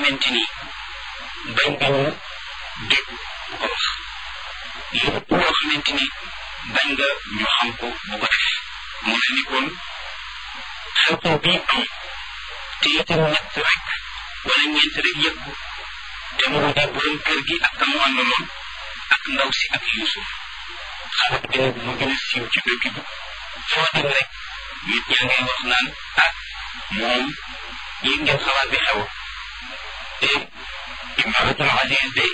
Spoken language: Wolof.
xamante ni bañ nga ñu dégg bu ko wax lépp loo xamante ni bañ nga ñu xam ko bu ko def mu ne ni kon xew-xew bii am te itam ñett rek wala ñeent rek yëg ko te mu di borom kër gi ak kamu àndaloon ak ndaw si ak Yuusuf xarit bi nag mu gën a siiw ci dëkk bi foo dem rek nit ñaa ngay wax naan ah moom yéen ngeen xalaat bi xew te Imratul Aziz de